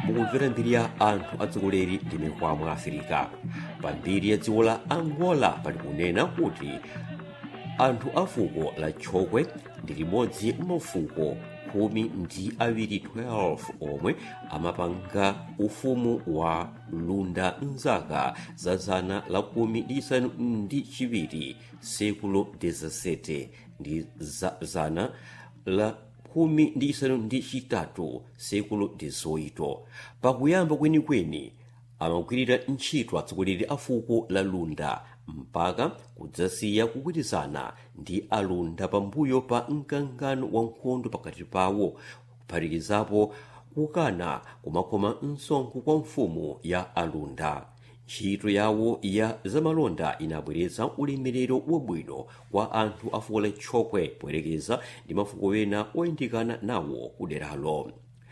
mukumvera mbiri ya anthu atsogoleri ndi mikwamo afirika pa mbiri ya dziko la angola pali kunena kuti anthu a fuko la tchokwe ndi limodzi mafuko khumi ndi awiri 12 omwe amapanga ufumu wa lunda mzaka za zana la khumi ndi isanu ndi chiwiri sekulo 17 ndi za zana la khumi ndi isanu ndi chitatu sekulo 18 pakuyamba kwenikweni amagwirira ntchito atsogoleri a fuko la lunda mpaka kudzasiya kugwirizana ndi alunda pambuyo pa mkangano wa nkhondo pakati pawo kuphatikizapo kukana kumakhoma msonkho kwa mfumu ya alunda ntchito yawo ya zamalonda inabweretsa ulemerero wabwino kwa anthu a fuko la tchokwe poyerekeza ndi mafuko ena oyandikana nawo kuderalo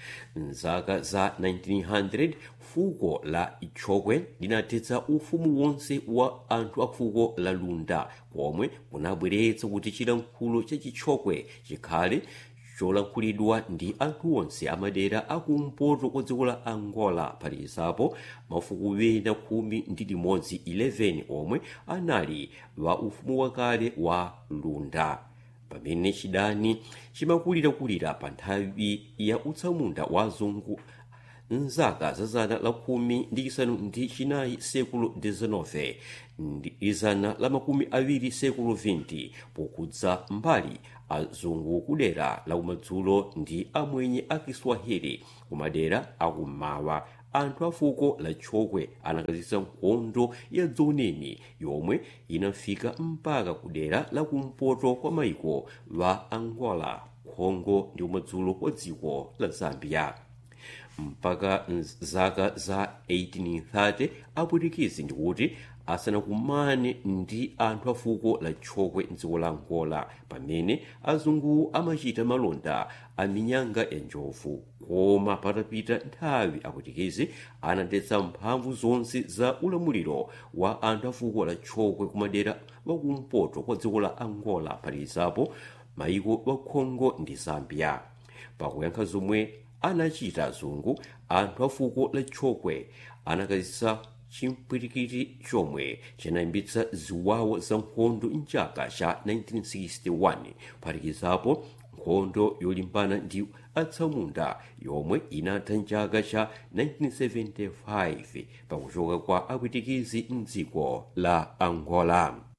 mzaka za 1900 fuko la tchokwe linathetsa ufumu wonse wa anthu a fuko la lunda komwe kunabweretsa kuti chilankhulo cha chitchokwe chikhale cholankhulidwa ndi anthu onse amadera akumpoto kwa dziko la angola phatikizapo mafuko wena khumi ndi limodzi 11 omwe anali wa ufumu wakale wa lunda pamene chidani chimakulirakulira pa nthawi ya utsamunda wa azungu mzaka za zana la khumi ndi isanu ndi chinayi sekulo 19 ndi zana la makumi awiri sekulo 20 pokudza mbali azungu kudera la kumadzulo ndi amwenye a kiswahili kumadera akummawa anthu a fuko la tchokwe anakazitsa nkhondo ya dzouneni yomwe inafika mpaka kudera la kumpoto kwa maiko wa angola congo ndi kumadzulo kwa dziko la zambia mpaka zaka za 1830 apwitikizi ndikuti asanakumane ndi anthu a fuko la tchokwe mdziko la angola pamene azungu amachita malonda a minyanga ya njovu koma patapita nthawi apwitikizi anadetsa mphamvu zonse za ulamuliro wa anthu a fuko la tchokwe kumadera wakumpoto kwa dziko la angola phatikizapo maiko wa congo ndi zambia pakuyankha zomwe anachita azungu anthu a fuko la tchokwe anakazitsa chimpwirikiti chomwe chinayambitsa ziwawa za nkhondo mchaka cha 1961 phatikizapo nkhondo yolimbana ndi atsamunda yomwe inatha mchaka cha 1975 pakuchoka kwa apwitikizi mdziko la angola